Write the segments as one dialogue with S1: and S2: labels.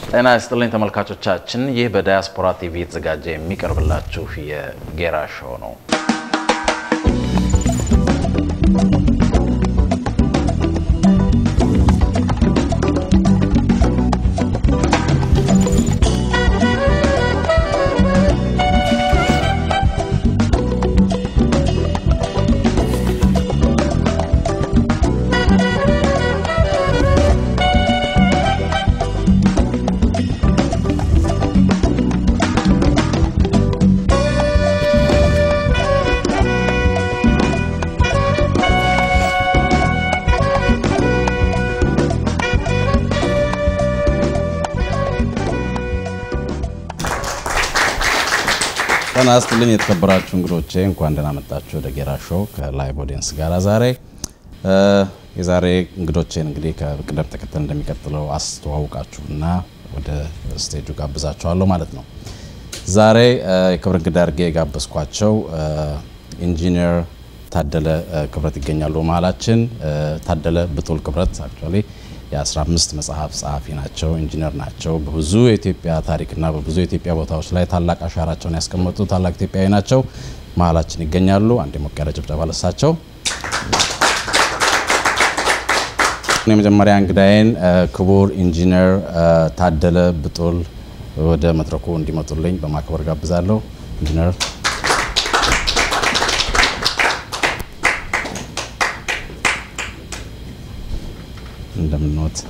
S1: ጤና ይስጥልኝ ተመልካቾቻችን፣ ይህ በዳያስፖራ ቲቪ የተዘጋጀ የሚቀርብላችሁ የጌራ ሾው ነው። ጤና ይስጥልኝ የተከበራችሁ እንግዶቼ፣ እንኳን ደህና መጣችሁ ወደ ጌራ ሾው ከላይቭ ኦዲየንስ ጋር። ዛሬ የዛሬ እንግዶቼን እንግዲህ ከቅደም ተከተል እንደሚቀጥለው አስተዋውቃችሁና ወደ ስቴጁ ጋብዛችኋለሁ ማለት ነው። ዛሬ የክብር እንግዳ አድርጌ የጋበዝኳቸው ኢንጂነር ታደለ ክብረት ይገኛሉ መሀላችን። ታደለ ብጡል ክብረት አክቹዋሊ የ15 መጽሐፍ ጸሐፊ ናቸው። ኢንጂነር ናቸው። በብዙ የኢትዮጵያ ታሪክና በብዙ የኢትዮጵያ ቦታዎች ላይ ታላቅ አሻራቸውን ያስቀመጡ ታላቅ ኢትዮጵያዊ ናቸው። መሀላችን ይገኛሉ። አንድ ሞቅ ያለ ጭብጨባ ለሳቸው። የመጀመሪያ እንግዳዬን ክቡር ኢንጂነር ታደለ ብጡል ወደ መድረኩ እንዲመጡልኝ በማክበር ጋብዛለሁ። ኢንጂነር እንደምንወት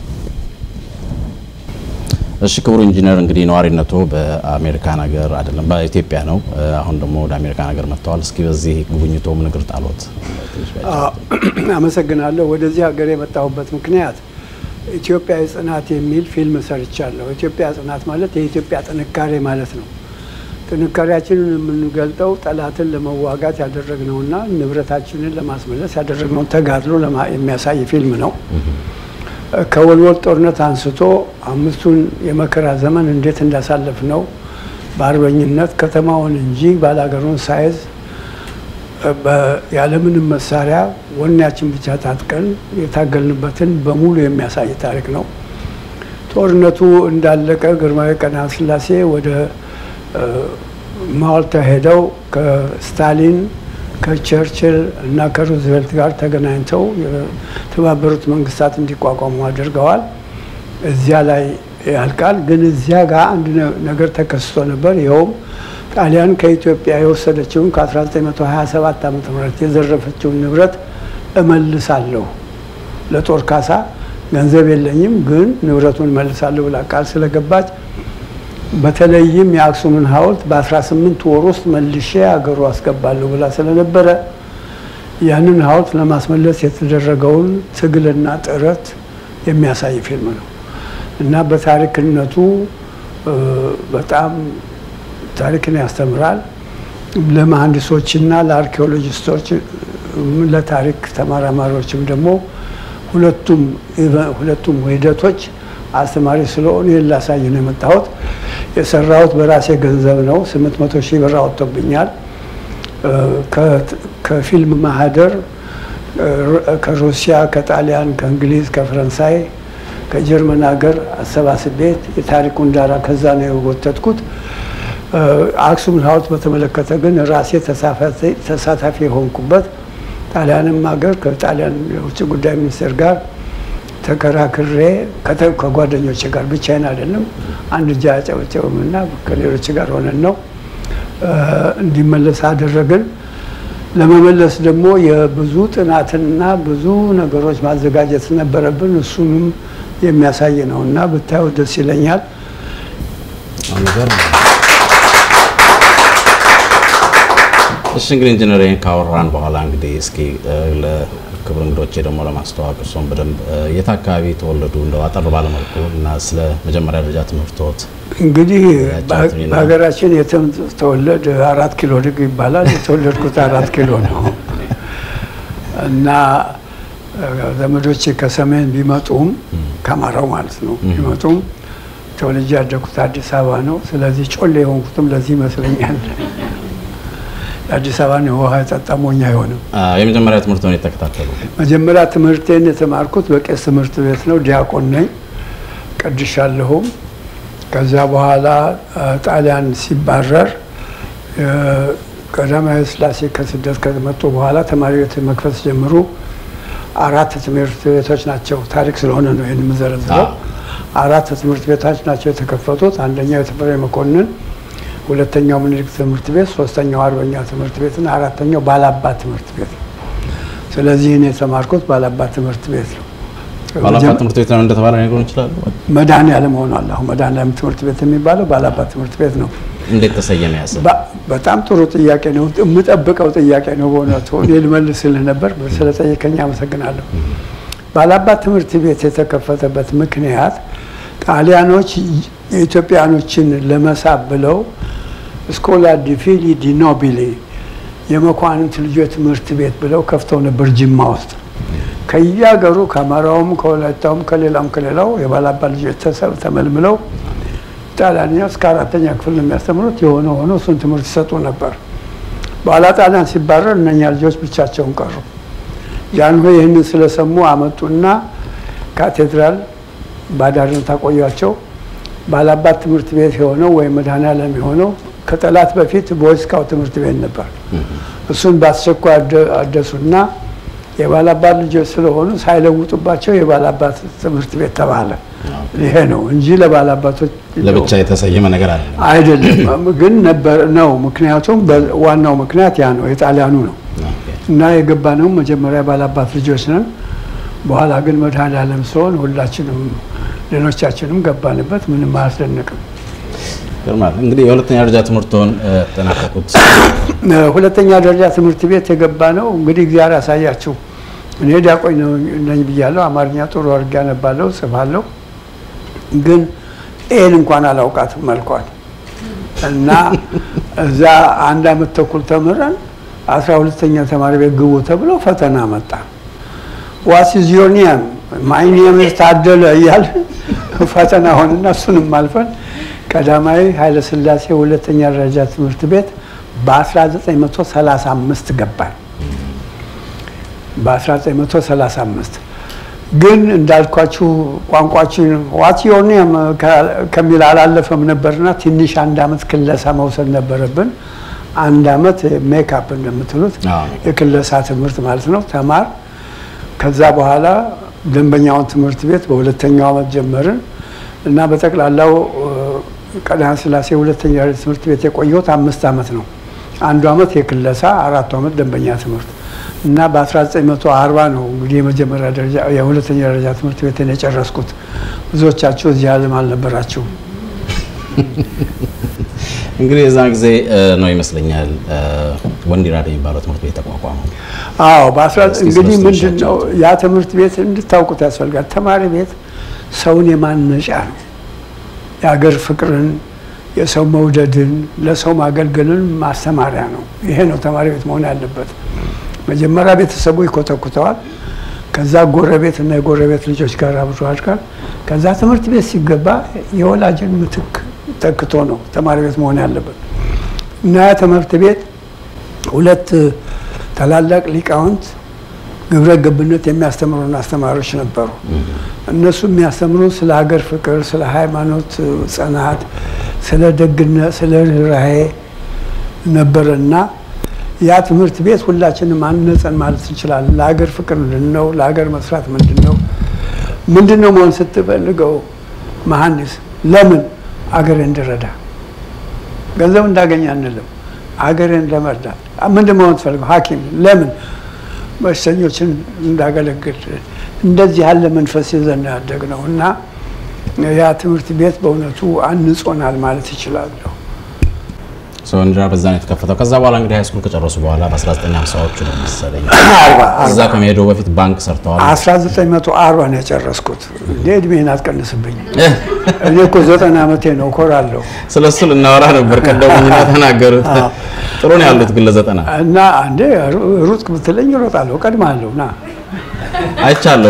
S1: እሺ ክቡር ኢንጂነር እንግዲህ ነዋሪነቱ በአሜሪካን ሀገር አይደለም በኢትዮጵያ ነው። አሁን ደግሞ ወደ አሜሪካን ሀገር መጥተዋል። እስኪ በዚህ ጉብኝቶ ምን እግር ጣሎት?
S2: አመሰግናለሁ። ወደዚህ ሀገር የመጣሁበት ምክንያት ኢትዮጵያዊ ጽናት የሚል ፊልም ሰርቻለሁ። ኢትዮጵያ ጽናት ማለት የኢትዮጵያ ጥንካሬ ማለት ነው። ጥንካሬያችንን የምንገልጠው ጠላትን ለመዋጋት ያደረግነውና ንብረታችንን ለማስመለስ ያደረግነውን ተጋድሎ የሚያሳይ ፊልም ነው። ከወልወል ጦርነት አንስቶ አምስቱን የመከራ ዘመን እንዴት እንዳሳለፍ ነው በአርበኝነት ከተማውን እንጂ ባላገሩን ሳይዝ ያለምንም መሳሪያ ወኔያችን ብቻ ታጥቀን የታገልንበትን በሙሉ የሚያሳይ ታሪክ ነው። ጦርነቱ እንዳለቀ ግርማዊ ቀዳማዊ ሥላሴ ወደ ማልታ ሄደው ከስታሊን ከቸርችል እና ከሩዝቬልት ጋር ተገናኝተው የተባበሩት መንግስታት እንዲቋቋሙ አድርገዋል። እዚያ ላይ ያልቃል። ግን እዚያ ጋር አንድ ነገር ተከስቶ ነበር። ይኸውም ጣሊያን ከኢትዮጵያ የወሰደችውን ከ1927 ዓ ም የዘረፈችውን ንብረት እመልሳለሁ ለጦር ካሳ ገንዘብ የለኝም፣ ግን ንብረቱን እመልሳለሁ ብላ ቃል ስለገባች በተለይም የአክሱምን ሐውልት በ18 ወር ውስጥ መልሼ አገሩ አስገባለሁ ብላ ስለነበረ ያንን ሐውልት ለማስመለስ የተደረገውን ትግልና ጥረት የሚያሳይ ፊልም ነው እና በታሪክነቱ በጣም ታሪክን ያስተምራል። ለመሐንዲሶችና ለአርኪኦሎጂስቶች፣ ለታሪክ ተመራማሪዎችም ደግሞ ሁለቱም ሁለቱም ሂደቶች አስተማሪ ስለሆኑ ይህን ላሳይ ነው የመጣሁት። የሰራሁት በራሴ ገንዘብ ነው። 800 ሺህ ብር አወጥቶብኛል። ከፊልም ማህደር ከሩሲያ፣ ከጣሊያን፣ ከእንግሊዝ፣ ከፈረንሳይ፣ ከጀርመን ሀገር አሰባስቤ የታሪኩን ዳራ ከዛ ነው የወተትኩት። አክሱም ሐውልት በተመለከተ ግን ራሴ ተሳታፊ የሆንኩበት ጣሊያንም ሀገር ከጣሊያን የውጭ ጉዳይ ሚኒስቴር ጋር ተከራክሬ ከጓደኞች ጋር ብቻዬን አይደለም፣ አንድ እጃ ያጨበጨብም እና ከሌሎች ጋር ሆነን ነው እንዲመለስ አደረግን። ለመመለስ ደግሞ የብዙ ጥናትና ብዙ ነገሮች ማዘጋጀት ነበረብን። እሱንም የሚያሳይ ነው እና ብታየው ደስ ይለኛል።
S1: እሺ እንግዲህ ኢንጂነር ይህን ካወራን በኋላ እንግዲህ እስኪ ክብር እንግዶቼ ደግሞ ለማስተዋወቅ እርስዎን በደንብ የት አካባቢ ተወለዱ እንደው አጠር ባለመልኩ እና ስለ መጀመሪያ ደረጃ ትምህርቶት
S2: እንግዲህ በሀገራችን የተወለድ አራት ኪሎ ድግ ይባላል። የተወለድኩት አራት ኪሎ ነው እና ዘመዶቼ ከሰሜን ቢመጡም ከአማራው ማለት ነው ቢመጡም ተወልጄ ያደግኩት አዲስ አበባ ነው። ስለዚህ ጮሌ የሆንኩትም ለዚህ ይመስለኛል። የአዲስ አበባን የውሃ የጠጣ ሞኝ አይሆንም።
S1: የመጀመሪያ ትምህርት ነው የተከታተሉ?
S2: መጀመሪያ ትምህርቴን የተማርኩት በቄስ ትምህርት ቤት ነው። ዲያቆን ነኝ። ቀድሻለሁም። ከዛ በኋላ ጣሊያን ሲባረር ቀዳማዊ ሥላሴ ከስደት ከመጡ በኋላ ተማሪ ቤት መክፈት ጀምሩ። አራት ትምህርት ቤቶች ናቸው። ታሪክ ስለሆነ ነው ይህን የምዘረዝረው። አራት ትምህርት ቤቶች ናቸው የተከፈቱት። አንደኛው የተፈሪ መኮንን፣ ሁለተኛው ምኒልክ ትምህርት ቤት፣ ሶስተኛው አርበኛ ትምህርት ቤት እና አራተኛው ባላባት ትምህርት ቤት ነው። ስለዚህ እኔ የተማርኩት ባላባት ትምህርት ቤት ነው።
S1: ባላባት ትምህርት ቤት ነው እንደተባለ ነገሩ ይችላሉ።
S2: መድኃኔዓለም ሆኗል። አሁን መድኃኔዓለም ትምህርት ቤት የሚባለው ባላባት ትምህርት ቤት ነው።
S1: እንዴት ተሰየመ? ያሰ
S2: በጣም ጥሩ ጥያቄ ነው። የምጠብቀው ጥያቄ ነው በእውነቱ። እኔ ልመልስልህ ነበር ስለጠየቀኝ አመሰግናለሁ። ባላባት ትምህርት ቤት የተከፈተበት ምክንያት ጣሊያኖች የኢትዮጵያኖችን ለመሳብ ብለው ስኮላ ዲ ፊሊ ዲ ኖቢሊ የመኳንንት ልጆች ትምህርት ቤት ብለው ከፍተው ነበር ጅማ ውስጥ። ከየሀገሩ ከአማራውም፣ ከወላይታውም፣ ከሌላም ከሌላው የባላባት ልጆች ተመልምለው ጣሊያንኛ እስከ አራተኛ ክፍል ነው የሚያስተምሩት። የሆነ ሆኖ እሱን ትምህርት ይሰጡ ነበር። በኋላ ጣሊያን ሲባረር እነኛ ልጆች ብቻቸውን ቀሩ። ጃንሆይ ይህንን ስለሰሙ አመጡና ካቴድራል ባዳርነት አቆያቸው። ባላባት ትምህርት ቤት የሆነው ወይም መድኃኔዓለም የሆነው ከጠላት በፊት ቦይስካው ትምህርት ቤት ነበር። እሱን በአስቸኳይ አደሱና የባላባት ልጆች ስለሆኑ ሳይለውጡባቸው የባላባት ትምህርት ቤት ተባለ። ይሄ ነው እንጂ ለባላባቶች
S1: ለብቻ የተሰየመ ነገር አለ
S2: አይደለም። ግን ነበር ነው። ምክንያቱም ዋናው ምክንያት ያ ነው፣ የጣሊያኑ ነው እና የገባነው መጀመሪያ ባላባት ልጆች ነን። በኋላ ግን መድኃኔዓለም ሲሆን ሁላችንም ሌሎቻችንም ገባንበት። ምንም አያስደንቅም።
S1: ይገርማል። እንግዲህ የሁለተኛ ደረጃ ትምህርቶን ጠናቀቁት።
S2: ሁለተኛ ደረጃ ትምህርት ቤት የገባ ነው እንግዲህ እግዚአብሔር ያሳያችሁ። እኔ ዲያቆን ነኝ ብያለሁ። አማርኛ ጥሩ አድርጌ አነባለሁ፣ ጽፋለሁ። ግን ኤን እንኳን አላውቃትም መልኳል እና እዛ አንድ አመት ተኩል ተምረን አስራ ሁለተኛ ተማሪ ቤት ግቡ ተብሎ ፈተና መጣ። ዋስ ዚዮኒያም ማይኒየም ታደለ እያል ፈተና ሆንና እሱንም አልፈን ቀዳማዊ ኃይለ ሥላሴ ሁለተኛ ደረጃ ትምህርት ቤት በ1935 ገባል። በ1935 ግን እንዳልኳችሁ ቋንቋችን ዋት ዮር ኔም ከሚል አላለፈም ነበርና ትንሽ አንድ አመት ክለሳ መውሰድ ነበረብን። አንድ አመት ሜካፕ እንደምትሉት የክለሳ ትምህርት ማለት ነው ተማር። ከዛ በኋላ ደንበኛውን ትምህርት ቤት በሁለተኛው አመት ጀመርን እና በጠቅላላው ቀዳማዊ ሥላሴ ሁለተኛ ትምህርት ቤት የቆየሁት አምስት አመት ነው። አንዱ አመት የክለሳ አራቱ አመት ደንበኛ ትምህርት እና በ1940 ነው እንግዲህ የመጀመሪያ ደረጃ የሁለተኛ ደረጃ ትምህርት ቤትን የጨረስኩት። ብዙዎቻችሁ እዚህ ዓለም አልነበራችሁም።
S1: እንግዲህ የዛን ጊዜ ነው ይመስለኛል ወንዲራድ የሚባለው ትምህርት ቤት ተቋቋመው።
S2: አዎ እንግዲህ ምንድን ነው ያ ትምህርት ቤት እንድታውቁት ያስፈልጋል። ተማሪ ቤት ሰውን የማነጫ ነው። የሀገር ፍቅርን፣ የሰው መውደድን፣ ለሰው ማገልገልን ማስተማሪያ ነው። ይሄ ነው ተማሪ ቤት መሆን ያለበት። መጀመሪያ ቤተሰቡ ይኮተኩተዋል። ከዛ ጎረቤት እና የጎረቤት ልጆች ጋር አብሮ ያድጋል። ከዛ ትምህርት ቤት ሲገባ የወላጅን ምትክ ተክቶ ነው ተማሪ ቤት መሆን ያለበት እና ያ ትምህርት ቤት ሁለት ታላላቅ ሊቃውንት ግብረ ገብነት የሚያስተምሩን አስተማሪዎች ነበሩ። እነሱ የሚያስተምሩ ስለ ሀገር ፍቅር፣ ስለ ሃይማኖት ጽናት፣ ስለ ደግነት፣ ስለ ርኅራኄ ነበረና ያ ትምህርት ቤት ሁላችንም አነጸን ማለት እንችላለን። ለሀገር ፍቅር ምንድን ነው? ለሀገር መስራት ምንድን ነው? ምንድን ነው መሆን ስትፈልገው መሐንዲስ ለምን አገሬ እንድረዳ ገንዘብ እንዳገኝ አንልም። አገሬን ለመርዳት ምንድን መሆን ትፈልገው? ሐኪም ለምን በሽተኞችን እንዳገለግል። እንደዚህ ያለ መንፈስ ይዘን ያደግነው እና ያ ትምህርት ቤት በእውነቱ አንጾናል ማለት ይችላለሁ።
S1: ወንዲራድ በዛ ነው የተከፈተው። ከዛ በኋላ እንግዲህ ሃይስኩል ከጨረሱ በኋላ በ1950ዎቹ ነው መሰለኝ እዛ ከመሄዱ በፊት ባንክ ሰርተዋል።
S2: 1940 ነው የጨረስኩት። እንደ እድሜን አትቀንስብኝ። እኔ እኮ ዘጠና ዓመቴ ነው፣ እኮራለሁ።
S1: ስለ እሱ ልናወራ ነበር ቀደሙኝና ተናገሩት። ጥሩ ነው ያሉት ግን ለዘጠና
S2: እና አንዴ ሩጥ ብትለኝ እሮጣለሁ፣ እቀድምሃለሁ። ና
S1: አይቻለሁ።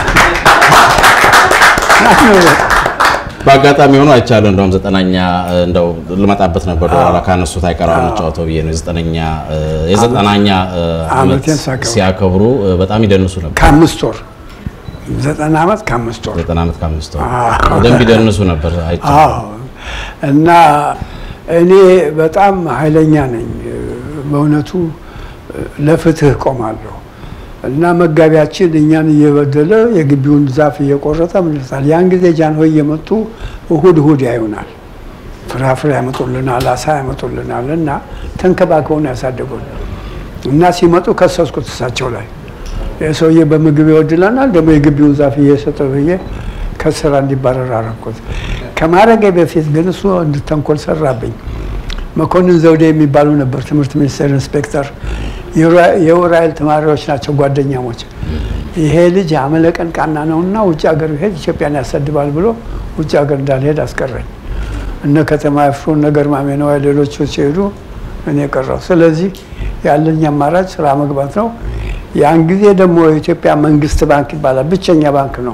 S1: በአጋጣሚ ሆኖ አይቻለሁ። እንደውም ዘጠናኛ እንደው ልመጣበት ነበር በኋላ ካነሱት አይቀር እንጫወተው ብዬ ነው። የዘጠነኛ የዘጠናኛ ዓመት ሲያከብሩ በጣም ይደንሱ ነበር።
S2: ከአምስት ወር ዘጠና ዓመት ከአምስት ወር
S1: ዘጠና ዓመት ከአምስት ወር
S2: አዎ።
S1: በደንብ ይደንሱ ነበር አይቼ
S2: አዎ እና እኔ በጣም ኃይለኛ ነኝ። በእውነቱ ለፍትህ ቆማለሁ እና መጋቢያችን እኛን እየበደለ የግቢውን ዛፍ እየቆረጠ ምንሳል። ያን ጊዜ ጃንሆይ እየመጡ እሁድ እሁድ ያዩናል። ፍራፍሬ ያመጡልናል፣ አሳ ያመጡልናል እና ተንከባክበውን ያሳደጉን እና ሲመጡ ከሰስኩት እሳቸው ላይ የሰውዬ በምግብ ይወድለናል ደግሞ የግቢውን ዛፍ እየሰጠ ብዬ ከስራ እንዲባረር አረኩት። ከማረጌ በፊት ግን እሱ እንድተንኮል ሰራብኝ። መኮንን ዘውዴ የሚባሉ ነበር ትምህርት ሚኒስቴር ኢንስፔክተር። የኡራኤል ተማሪዎች ናቸው ጓደኛሞች። ይሄ ልጅ አመለቀን ቃና ነውና ውጭ ሀገር ሄድ ኢትዮጵያን ያሰድባል ብሎ ውጭ ሀገር እንዳልሄድ አስቀረኝ። እነ ከተማ ያፍሩ እነ ገርማሜ ነዋይ ሌሎቹ ሲሄዱ እኔ ቀረው። ስለዚህ ያለኝ አማራጭ ስራ መግባት ነው። ያን ጊዜ ደግሞ የኢትዮጵያ መንግስት ባንክ ይባላል። ብቸኛ ባንክ ነው።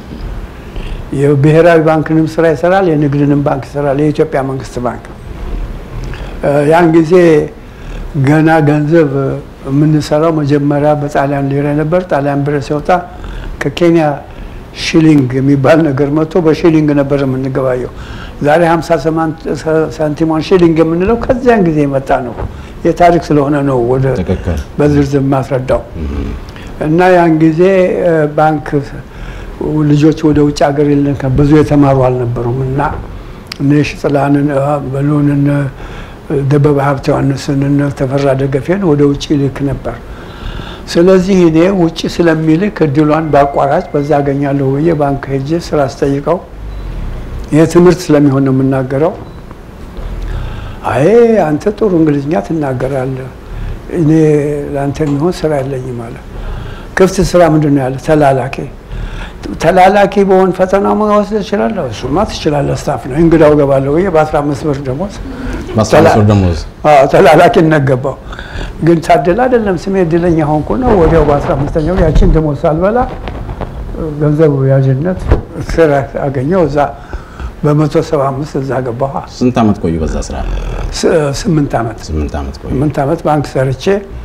S2: የብሔራዊ ባንክንም ስራ ይሰራል፣ የንግድንም ባንክ ይሰራል። የኢትዮጵያ መንግስት ባንክ ያን ጊዜ ገና ገንዘብ የምንሰራው መጀመሪያ በጣሊያን ሊሬ ነበር። ጣሊያን ብር ሲወጣ ከኬንያ ሽሊንግ የሚባል ነገር መጥቶ በሽሊንግ ነበር የምንገባየው። ዛሬ 50 ሳንቲሟን ሽሊንግ የምንለው ከዚያን ጊዜ የመጣ ነው። የታሪክ ስለሆነ ነው ወደ
S1: ትክክል
S2: በዝርዝር ማስረዳው እና ያን ጊዜ ባንክ ልጆች ወደ ውጭ ሀገር የለን ብዙ የተማሩ አልነበሩም እና እነ ሽጥላንን በሎንን ደበበ ሀብተ ዮሐንስን እነ ተፈራ ደገፌን ወደ ውጭ ይልክ ነበር። ስለዚህ እኔ ውጭ ስለሚልክ እድሏን በአቋራጭ በዛ አገኛለሁ ብዬ ባንክ ሄጄ ስራ አስጠይቀው ይህ ትምህርት ስለሚሆን ነው የምናገረው። አይ አንተ ጥሩ እንግሊዝኛ ትናገራለህ፣ እኔ ለአንተ የሚሆን ስራ የለኝም አለ። ክፍት ስራ ምንድን ነው ያለ? ተላላኪ ተላላኪ በሆን ፈተና መወስድ እችላለሁ። እሱማ ትችላለህ፣ ስታፍ ነው እንግዳው ገባለሁ ብዬ በአስራ አምስት ብር ደሞዝ
S1: በአስራ አምስት ብር ደሞዝ
S2: አዎ ተላላኪነት ገባው። ግን ታድል አይደለም ስሜ እድለኛ ሆንኩ ነው። ወዲያው በአስራ አምስተኛው ያችን ደሞዝ ሳልበላ ገንዘብ ያዥነት ስራ አገኘው። እዛ በመቶ ሰባ አምስት እዛ ገባሁ።
S1: ስንት ዓመት ቆዩ በዛ ስራ?
S2: ስምንት ዓመት
S1: ስምንት ዓመት ቆዩ።
S2: ስምንት ዓመት ባንክ ሰርቼ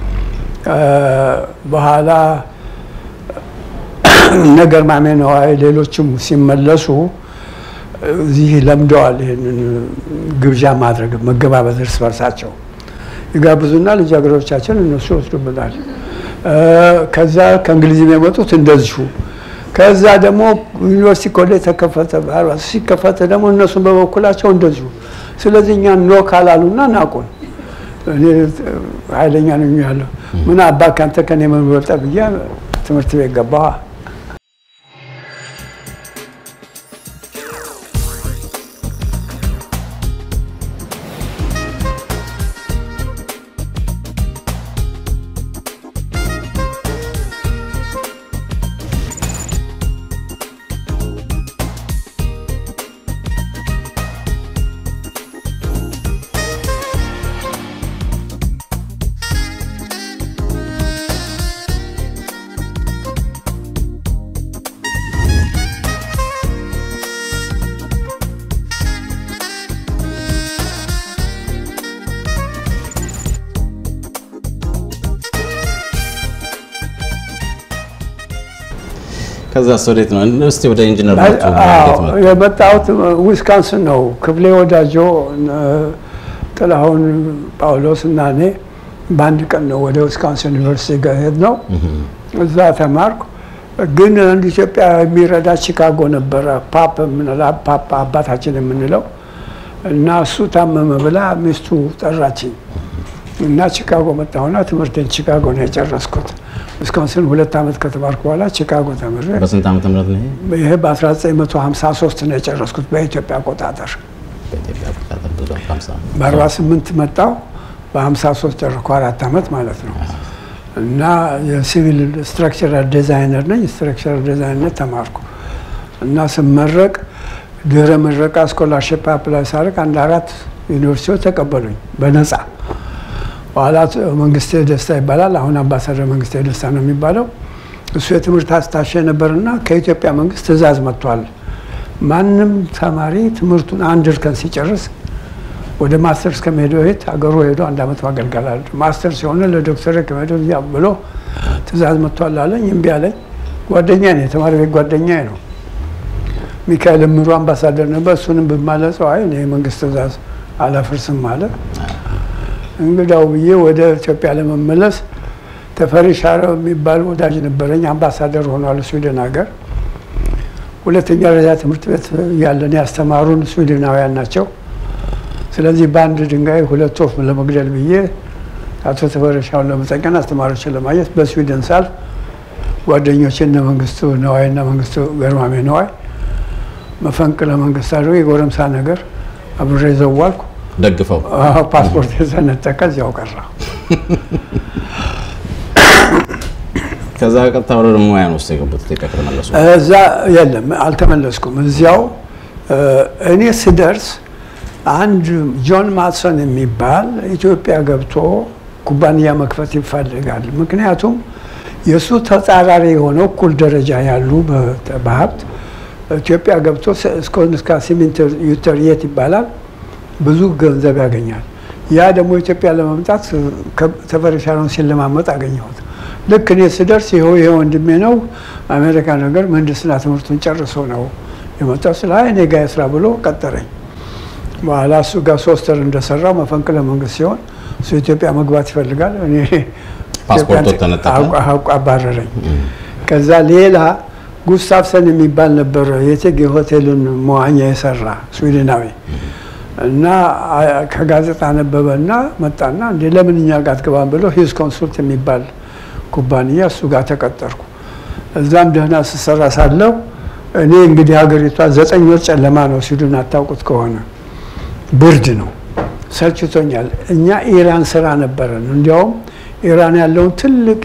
S2: በኋላ ነገር ማሜ ነዋይ ሌሎችም ሲመለሱ እዚህ ለምደዋል። ይህንን ግብዣ ማድረግ መገባበዝ እርስ በርሳቸው ይጋብዙና ልጃገረዶቻችን እነሱ ይወስዱብናል። ከዛ ከእንግሊዝ የመጡት እንደዚሁ። ከዛ ደግሞ ዩኒቨርሲቲ ኮሌጅ ተከፈተ። ሲከፈተ ደግሞ እነሱን በበኩላቸው እንደዚሁ። ስለዚህ እኛ ኖ ካላሉና ናቁን። እኔ ኃይለኛ ነኝ ያለሁ ምን አባ ካንተ ከኔ መንበልጠ ብዬ ትምህርት ቤት ገባሁ።
S1: ከዛ ወዴት ነው? እስቲ ወደ ኢንጂነር
S2: የመጣሁት ዊስካንስን ነው። ክፍሌ ወዳጆ፣ ጥላሁን ጳውሎስ እና እኔ በአንድ ቀን ነው ወደ ዊስካንስን ዩኒቨርሲቲ ጋር ሄድ ነው። እዛ ተማርኩ። ግን አንድ ኢትዮጵያ የሚረዳ ቺካጎ ነበረ፣ ፓፕ ፓፕ አባታችን የምንለው እና እሱ ታመመ ብላ ሚስቱ ጠራችኝ እና ቺካጎ መጣሁና ትምህርቴን ቺካጎ ነው የጨረስኩት። ዊስኮንሲን ሁለት ዓመት ከተማርኩ በኋላ ቺካጎ ተምሬ
S1: በስንት ዓመተ ምህረት ነው ይሄ?
S2: ይሄ በ1953 ነው የጨረስኩት በኢትዮጵያ አቆጣጠር።
S1: በኢትዮጵያ አቆጣጠር ብዙ ሃምሳ
S2: በ48 መጣሁ፣ በ53 ጨረስኩ፣ አራት ዓመት ማለት ነው። እና የሲቪል ስትራክቸራል ዲዛይነር ነኝ። ስትራክቸራል ዲዛይነር ተማርኩ እና ስመረቅ ድህረ ምረቃ ስኮላርሽፕ አፕላይ ሳደርግ አንድ አራት ዩኒቨርሲቲዎች ተቀበሉኝ በነፃ። በኋላ መንግስቴ ደስታ ይባላል። አሁን አምባሳደር መንግስቴ ደስታ ነው የሚባለው። እሱ የትምህርት አስታሸ ነበርና ከኢትዮጵያ መንግስት ትዕዛዝ መጥቷል። ማንም ተማሪ ትምህርቱን አንድ እርከን ሲጨርስ ወደ ማስተርስ ከመሄዱ በፊት አገሩ ሄዶ አንድ ዓመት ማገልገል አለ። ማስተር ሲሆን ለዶክተር ከመሄዱ ብሎ ትዕዛዝ መጥቷል አለኝ። እምቢ አለኝ። ጓደኛ ነው፣ የተማሪ ቤት ጓደኛ ነው። ሚካኤል እምሩ አምባሳደር ነበር። እሱንም ብማለጸው አይ እኔ የመንግስት ትእዛዝ አላፈርስም አለ። እንግዳው ብዬ ወደ ኢትዮጵያ ለመመለስ ተፈሪ ሻረው የሚባል ወዳጅ ነበረኝ፣ አምባሳደር ሆኗል ስዊድን ሀገር። ሁለተኛ ደረጃ ትምህርት ቤት ያለን ያስተማሩን ስዊድናውያን ናቸው። ስለዚህ በአንድ ድንጋይ ሁለት ወፍ ለመግደል ብዬ አቶ ተፈሪ ሻውን ለመጠቀን አስተማሪዎችን ለማየት በስዊድን ሳልፍ ጓደኞች እነ መንግስቱ ነዋይ እና መንግስቱ ገርማሜ ነዋይ መፈንቅለ መንግስት አድርገው የጎረምሳ ነገር አብሬ ዘዋልኩ።
S1: ደግፈው
S2: ፓስፖርት የተነጠቀ እዚያው ቀረ።
S1: ከዛ ቀጥታ ወደ ሙያን ውስጥ የገቡት ኢትዮጵያ ከተመለሱ
S2: እዛ የለም አልተመለስኩም። እዚያው እኔ ስደርስ አንድ ጆን ማትሰን የሚባል ኢትዮጵያ ገብቶ ኩባንያ መክፈት ይፈልጋል። ምክንያቱም የእሱ ተጻራሪ የሆነው እኩል ደረጃ ያሉ በሀብት ኢትዮጵያ ገብቶ እስከ ሲሚንቶ ዩተርየት ይባላል ብዙ ገንዘብ ያገኛል። ያ ደግሞ ኢትዮጵያ ለመምጣት ተፈሪ ሻረውን ሲለማመጥ አገኘሁት። ልክ እኔ ስደርስ ይኸው ይሄ ወንድሜ ነው አሜሪካ ነገር ምህንድስና ትምህርቱን ጨርሶ ነው የመጣው። ስለ አይ እኔ ጋ ስራ ብሎ ቀጠረኝ። በኋላ እሱ ጋር ሶስት ወር እንደሰራው መፈንቅለ መንግስት ሲሆን እሱ ኢትዮጵያ መግባት ይፈልጋል። እኔ
S1: ፓስፖርቱ ተነጠቀ።
S2: አውቅ አባረረኝ። ከዛ ሌላ ጉስታፍሰን የሚባል ነበረ የቴጌ ሆቴልን መዋኛ የሰራ ስዊድናዊ እና ከጋዜጣ ነበበ እና መጣና እንዴ ለምን እኛ ጋር አትገባም ብሎ ሂዝ ኮንሱልት የሚባል ኩባንያ እሱ ጋር ተቀጠርኩ። እዛም ደህና ስሰራ ሳለው እኔ እንግዲህ ሀገሪቷ ዘጠኝ ወር ጨለማ ነው ሲሉን አታውቁት ከሆነ ብርድ ነው፣ ሰልችቶኛል። እኛ ኢራን ስራ ነበረን። እንዲያውም ኢራን ያለውን ትልቅ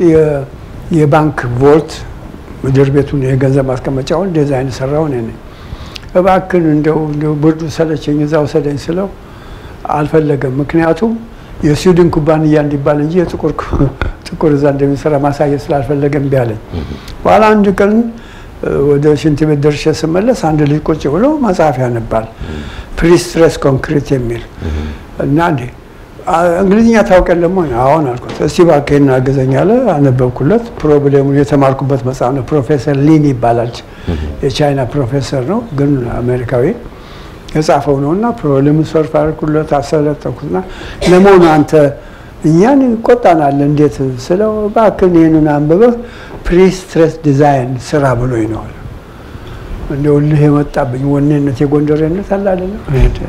S2: የባንክ ቮልት ምድር ቤቱን የገንዘብ ማስቀመጫውን ዲዛይን ሰራው እኔ ነኝ። እባክን እንደው እንደው ብርዱ ሰለቸኝ እዛ ውሰደኝ ስለው አልፈለገም። ምክንያቱም የስዊድን ኩባንያ እንዲባል እንጂ የጥቁር ጥቁር እዛ እንደሚሰራ ማሳየት ስላልፈለገ እምቢ አለኝ። በኋላ አንድ ቀን ወደ ሽንት ቤት ደርሼ ስመለስ አንድ ልጅ ቁጭ ብሎ መጽሐፍ ያነባል ፕሪስትሬስ ኮንክሪት የሚል እና እንዴ እንግሊዝኛ ታውቃለህ ወይ? አዎን አልኩት። እስቲ እባክህን አግዘኝ አለ። አነበብኩለት። ፕሮብሌሙን የተማርኩበት መጽሐፍ ነው። ፕሮፌሰር ሊን ይባላል። የቻይና ፕሮፌሰር ነው፣ ግን አሜሪካዊ የጻፈው ነው እና ፕሮብሌሙን ሶልቭ አደረኩለት፣ አሰለጠንኩትና ለመሆኑ አንተ እኛን ይቆጣናል እንዴት ስለው እባክህን ይህንን አንብበህ ፕሪስትሬስ ዲዛይን ስራ ብሎኝ ነው አለ። እንደው እልህ የመጣብኝ ወኔነት የጎንደሬነት አለ አይደለም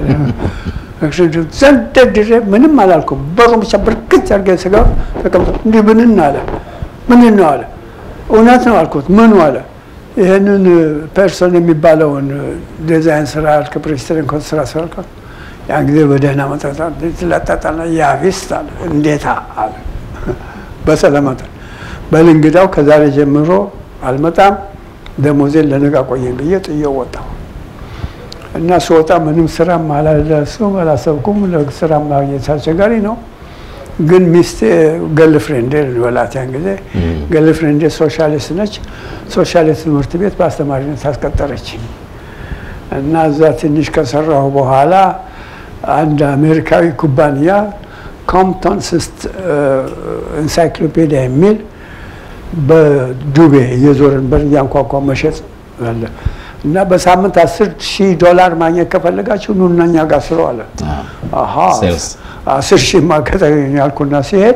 S2: ዘንደድሬ ምንም አላልኩም። በሩ ብቻ ብርክት አድርገን ስገባ ተቀምጦ እንዲህ ምንን አለ። ምንን ነው አለ። እውነት ነው አልኩት። ምኑ አለ። ይህንን ፐርሶን የሚባለውን ዲዛይን ስራ አልክ ፕሬስተርን ኮንት ስራ ስራ ያን ጊዜ በደህና መጠጣ ትለጠጣና ያቪስት አለ። እንዴታ አለ በሰላማት በል እንግዳው ከዛሬ ጀምሮ አልመጣም፣ ደሞዜን ለነገ ቆየኝ ብዬ ጥዬው ወጣሁ። እና ስወጣ ምንም ስራም አላለሱም አላሰብኩም። ለስራ ማግኘት አስቸጋሪ ነው። ግን ሚስቴ ገል ፍሬንዴ ልበላት ያን ጊዜ ገል ፍሬንዴ ሶሻሊስት ነች። ሶሻሊስት ትምህርት ቤት በአስተማሪነት አስቀጠረች እና እዛ ትንሽ ከሰራሁ በኋላ አንድ አሜሪካዊ ኩባንያ ኮምፕቶን ስስት ኢንሳይክሎፔዲያ የሚል በዱቤ እየዞርን በር እያንኳኳ መሸጥ አለ እና በሳምንት አስር ሺህ ዶላር ማግኘት ከፈለጋችሁ ኑና እኛ ጋር ስሩ አለ። አሀ አስር ሺህ ማከተኝ ያልኩና ሲሄድ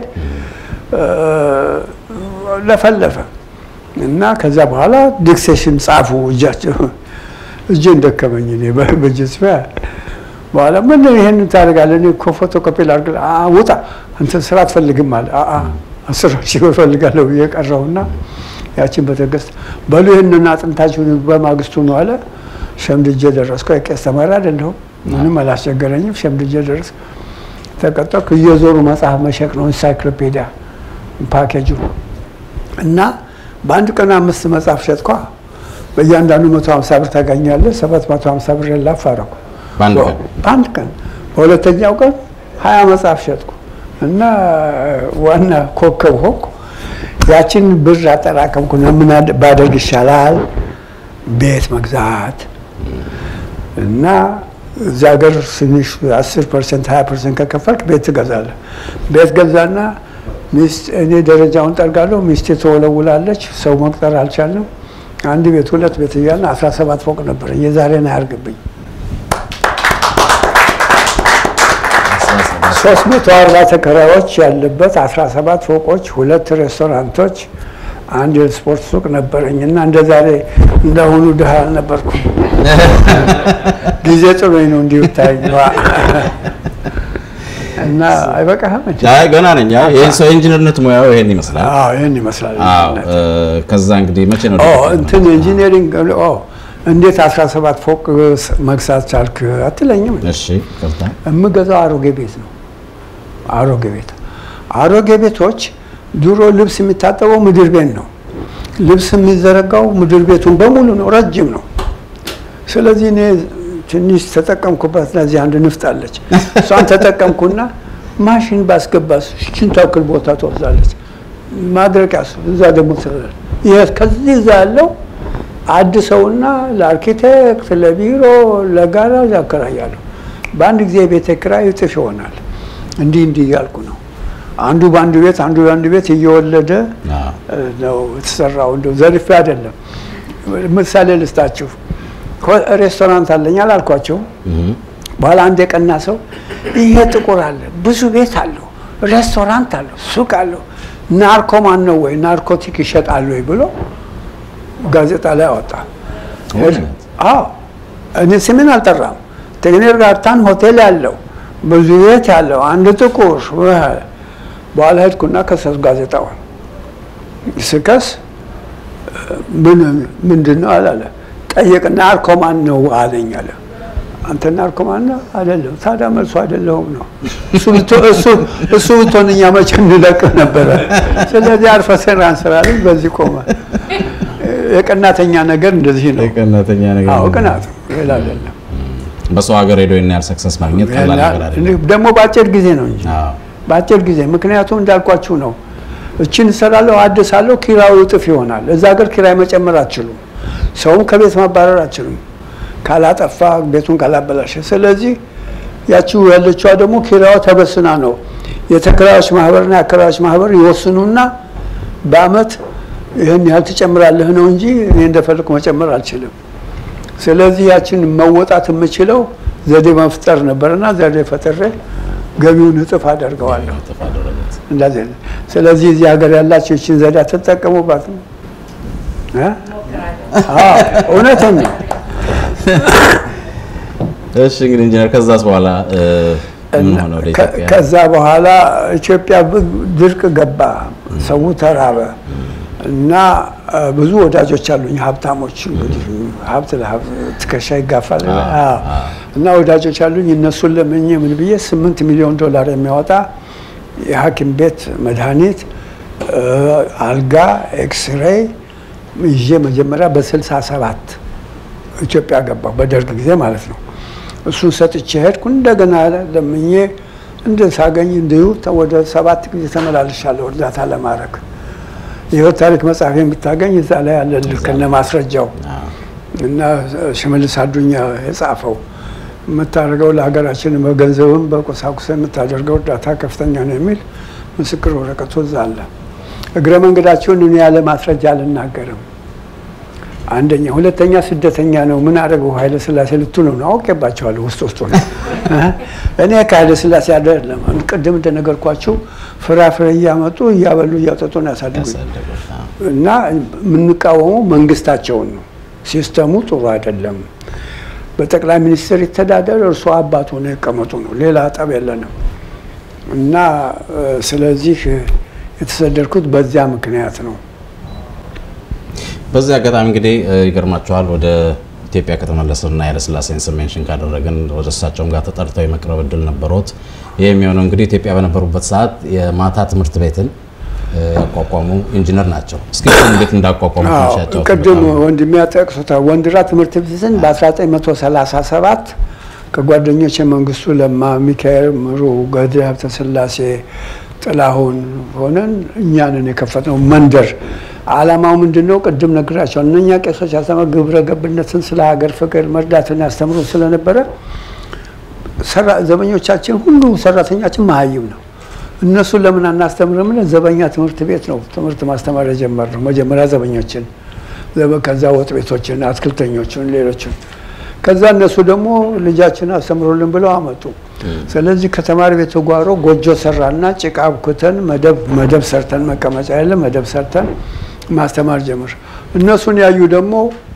S2: ለፈለፈ እና ከዛ በኋላ ዲክሴሽን ጻፉ እጃቸው እጄን ደከመኝ እኔ በእጅ ጽፊያ በኋላ ምን ይሄንን ታደርጋለህ? እኔ እኮ ፎቶኮፒ ላድርግ። ውጣ አንተ ስራ አትፈልግም አለ። አስር ሺህ እፈልጋለሁ ብዬ ቀረሁና ያችን በተገስት በሉ ይህንን አጥንታችሁ በማግስቱ ነው አለ። ሸምድጄ ደረስኩ። የቄስ ተማሪ አይደለሁም፣ ምንም አላስቸገረኝም። ሸምድጄ ደረስ ተቀጠርኩ። እየዞሩ መጽሐፍ መሸጥ ነው ኢንሳይክሎፔዲያ ፓኬጁ እና በአንድ ቀን አምስት መጽሐፍ ሸጥኳ። በእያንዳንዱ መቶ ሀምሳ ብር ታገኛለህ። ሰባት መቶ ሀምሳ ብር ላፍ አደረኩ በአንድ ቀን። በሁለተኛው ቀን ሀያ መጽሐፍ ሸጥኩ እና ዋና ኮከብ ሆንኩ። ያችን ብር አጠራቀምኩና ምን ባደርግ ይሻላል? ቤት መግዛት እና እዛ ሀገር ትንሽ አስር ፐርሰንት ሀያ ፐርሰንት ከከፈልክ ቤት ትገዛለህ። ቤት ገዛና ሚስት እኔ ደረጃውን ጠርጋለሁ፣ ሚስቴ ተወለውላለች። ሰው መቅጠር አልቻልንም። አንድ ቤት ሁለት ቤት እያልን 17 ፎቅ ነበር። የዛሬን አያርግብኝ። 340 ተከራዮች ያለበት 17 ፎቆች፣ ሁለት ሬስቶራንቶች፣ አንድ የስፖርት ሱቅ ነበረኝ እና እንደ ዛሬ እንደአሁኑ ድሃ አልነበርኩም። ጊዜ ጥሎኝ ነው እንዲሁ ታይ እና አይበቃህም እንዴ?
S1: አይ ገና ነኝ። አይ ይሄን ሰው ኢንጂነርነት ሙያው ይሄን ይመስላል።
S2: አዎ ይህን ይመስላል።
S1: አዎ እ፣ ከዛ እንግዲህ መቼ ነው
S2: ኦ እንትን ኢንጂነሪንግ ኦ እንዴት 17 ፎቅ መግዛት ቻልክ አትለኝም?
S1: እሺ ቅርታ
S2: የምገዛው አሮጌ ቤት ነው። አሮጌ ቤት አሮጌ ቤቶች ድሮ ልብስ የሚታጠበው ምድር ቤት ነው። ልብስ የሚዘረጋው ምድር ቤቱን በሙሉ ነው፣ ረጅም ነው። ስለዚህ እኔ ትንሽ ተጠቀምኩበት። ለዚህ አንድ ንፍጥ አለች። እሷን ተጠቀምኩና ማሽን ባስገባስ ሽን ታክል ቦታ ትወስዳለች። ማድረቂያስ እዛ ደግሞ ትላል። ይሄ ከዚህ እዛ ያለው አድሰውና ለአርኪቴክት፣ ለቢሮ፣ ለጋራዥ አከራያለሁ። በአንድ ጊዜ የቤት ኪራይ እጥፍ ይሆናል። እንዲህ እንዲህ እያልኩ ነው። አንዱ በአንዱ ቤት አንዱ በአንዱ ቤት እየወለደ
S1: አዎ
S2: ነው የተሰራው። እንደው ዘርፌ አይደለም። ምሳሌ ልስጣችሁ። ሬስቶራንት አለኝ አላልኳቸው።
S1: እህ
S2: በኋላ አንድ የቀና ሰው ይሄ ጥቁር አለ፣ ብዙ ቤት አለው፣ ሬስቶራንት አለው፣ ሱቅ አለው፣ ናርኮማን ነው ወይ ናርኮቲክ ይሸጣል ወይ ብሎ ጋዜጣ ላይ አወጣ።
S1: እውነት?
S2: አዎ እኔ ስምን አልጠራም። ቴግኔር ጋርታን ሆቴል ያለው ብዙ ቤት ያለው አንድ ጥቁር በኋላ ሄድኩና ከሰስ ጋዜጣውን ስከስ ምን ምንድን ነው አላለ ጠየቅ ናርኮማን ነው አለኝ አለ አንተ ናርኮማን ነው አይደለም ታዲያ መልሶ አይደለሁም ነው እሱ ብትሆን- እሱ- እሱ ብትሆን እኛ መቼ እንለቅ ነበረ ስለዚህ አርፈ ስራን ስራልን በዚህ ቆመ የቀናተኛ ነገር እንደዚህ ነው
S1: የቀናተኛ ነገር
S2: አዎ
S1: ነው።
S2: ቅናት ነው ሌላ አይደለም
S1: በሰው ሀገር ሄዶ ይሄን ያህል ሰክሰስ ማግኘት ቀላል ነገር አይደለም።
S2: ደግሞ በአጭር ጊዜ ነው እንጂ
S1: አዎ
S2: በአጭር ጊዜ ምክንያቱም እንዳልኳችሁ ነው። እችን እሰራለሁ አድሳለሁ፣ ኪራዩ እጥፍ ይሆናል። እዛ ሀገር ኪራይ መጨመር አትችሉም። ሰውም ከቤት ማባረር አትችሉም ካላጠፋ ቤቱን ካላበላሸ። ስለዚህ ያቺው ያለችዋ ደግሞ ኪራዩ ተበስና ነው። የተከራዮች ማህበርና የአከራዮች ማህበር ይወስኑና በአመት ይህን ያህል ትጨምራለህ ነው እንጂ እኔ እንደፈለኩ መጨመር አልችልም። ስለዚህ ያችን መወጣት የምችለው ዘዴ መፍጠር ነበርና ዘዴ ፈጥሬ ገቢውን እጥፍ አደርገዋለሁ።
S1: ጥፋ አደረጉት።
S2: እንደዚህ ነው። ስለዚህ እዚህ ሀገር ያላቸው ይችን ዘዴ አትጠቀሙባት ነው እ? አዎ እውነትን ነው።
S1: እሺ እንግዲህ ኢንጂነር ከዛስ በኋላ እ፣ ምን ሆነ ወደ
S2: ከ-
S1: ኢትዮጵያ?
S2: ከዛ በኋላ ኢትዮጵያ ብ- ድርቅ ገባ፣ ሰው ተራበ እና እ፣ ብዙ ወዳጆች አሉኝ ሀብታሞች። እንግዲህ ሀብት ለሀብት ትከሻ ይጋፋል
S1: አዎ፣
S2: አዎ።
S1: አዎ።
S2: እና ወዳጆች አሉኝ። እነሱን ለምኜ ምን ብዬ ስምንት ሚሊዮን ዶላር የሚያወጣ የሐኪም ቤት መድኃኒት፣ እ፣ አልጋ፣ ኤክስሬይ ይዤ መጀመሪያ በስልሳ ሰባት ኢትዮጵያ ገባሁ በደርግ ጊዜ ማለት ነው። እሱን ሰጥቼ ሄድኩ። እንደገና ለምኜ እንደ ሳገኝ እንዲሁ ተ- ወደ ሰባት ጊዜ ተመላልሻለሁ እርዳታ ለማድረግ። የህይወት ታሪክ መጽሐፍ የምታገኝ እዛ ላይ ያለልህ ከነ ማስረጃው
S1: አዎ።
S2: እና ሽመልስ አዱኛ የጻፈው የምታደርገው ለሀገራችን በገንዘብም በቁሳቁስ የምታደርገው እርዳታ ከፍተኛ ነው የሚል ምስክር ወረቀቱ እዛ አለ። እግረ መንገዳቸውን እኔ ያለ ማስረጃ አልናገርም። አንደኛ፣ ሁለተኛ ስደተኛ ነው ምን አደረገው ኃይለ ስላሴ ልትሉ ነው። አውቄባቸዋለሁ ውስጥ ውስጡ ነው። እኔ ከኃይለ ስላሴ አይደለም ቅድም እንደነገርኳችሁ ፍራፍሬ እያመጡ እያበሉ እያጠጡ ነው ያሳድጉኝ
S1: ያሳደጉት። አዎ።
S2: እና የምንቃወመው መንግስታቸውን ነው። ሲስተሙ ጥሩ አይደለም። በጠቅላይ ሚኒስትር ይተዳደር፣ እርሱ አባቱ ነው ይቀመጡ ነው። ሌላ ጠብ የለንም። እና እ፣ ስለዚህ እ፣ የተሰደድኩት በዚያ ምክንያት ነው።
S1: በዚህ አጋጣሚ እንግዲህ እ፣ ይገርማችኋል ወደ ኢትዮጵያ ከተመለስንና ኃይለሥላሴን ስም ሜንሽን ካደረግን ወደ እሳቸውም ጋር ተጠርተው የመቅረብ እድል ነበሮት። ይህ የሚሆነው እንግዲህ ኢትዮጵያ በነበሩበት ሰዓት የማታ ትምህርት ቤትን እ፣ ያቋቋሙ ኢንጂነር ናቸው። እስኪ እሱን እንዴት እንዳቋቋሙ
S2: አዎ፣
S1: ትንሽ ያጫውቱን።
S2: ቅድም
S1: በጣም
S2: ወንድሜ ያጠቅሱታል። ወንድራ ትምህርት ቤትን በ1937 ከጓደኞች መንግስቱ ለማ፣ ሚካኤል ምሩ፣ ገድ ሀብተስላሴ፣ ጥላሁን ሆነን እኛንን የከፈትነው መንደር። አላማው ምንድን ነው? ቅድም ነግራቸው እነኛ ቄሶች ያስተምር ግብረ ገብነትን ስለ ሀገር ፍቅር መርዳትን ያስተምሩ ስለነበረ ሰራ- ዘበኞቻችን ሁሉ ሰራተኛችን መሀይም ነው። እነሱን ለምን አናስተምርም? ብለን ዘበኛ ትምህርት ቤት ነው ትምህርት ማስተማር የጀመርነው። መጀመሪያ ዘበኞችን ከዛ ወጥ ቤቶችን፣ አትክልተኞችን፣ ሌሎችን ከዛ እነሱ ደግሞ ልጃችን አስተምሮልን ብለው አመጡ። ስለዚህ ከተማሪ ቤቱ ጓሮ ጎጆ ሰራና ጭቃ አብኩተን መደብ መደብ ሰርተን መቀመጫ ያለ መደብ ሰርተን ማስተማር ጀምር። እነሱን ያዩ ደግሞ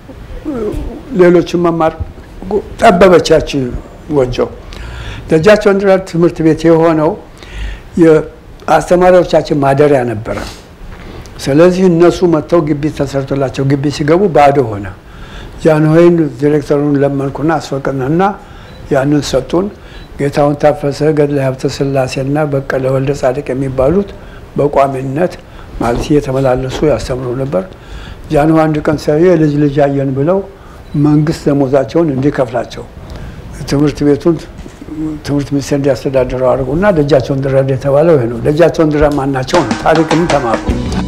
S2: ሌሎችን መማር ጠበበቻችን ጎጆ። ደጃቸው እንድራድ ትምህርት ቤት የሆነው የአስተማሪዎቻችን ማደሪያ ነበረ። ስለዚህ እነሱ መጥተው ግቢ ተሰርቶላቸው ግቢ ሲገቡ ባዶ ሆነ። ጃንሆይን ዲሬክተሩን ለመንኩና አስፈቅንና ያንን ሰጡን። ጌታውን ታፈሰ፣ ገድለ ሀብተ ስላሴና በቀለ ወልደ ጻድቅ የሚባሉት በቋሚነት ማለት እየተመላለሱ ያስተምሩ ነበር። ጃንሆይ አንድ ቀን ሰው የልጅ ልጅ አየን ብለው መንግስት ደሞዛቸውን እንዲከፍላቸው ትምህርት ቤቱን ትምህርት ሚኒስቴር እንዲያስተዳድረው አድርጉና ደጃቸውን ድረድ የተባለው ይሄ ነው። ደጃቸውን ድረድ ማናቸው ነው። ታሪክም ተማሩ።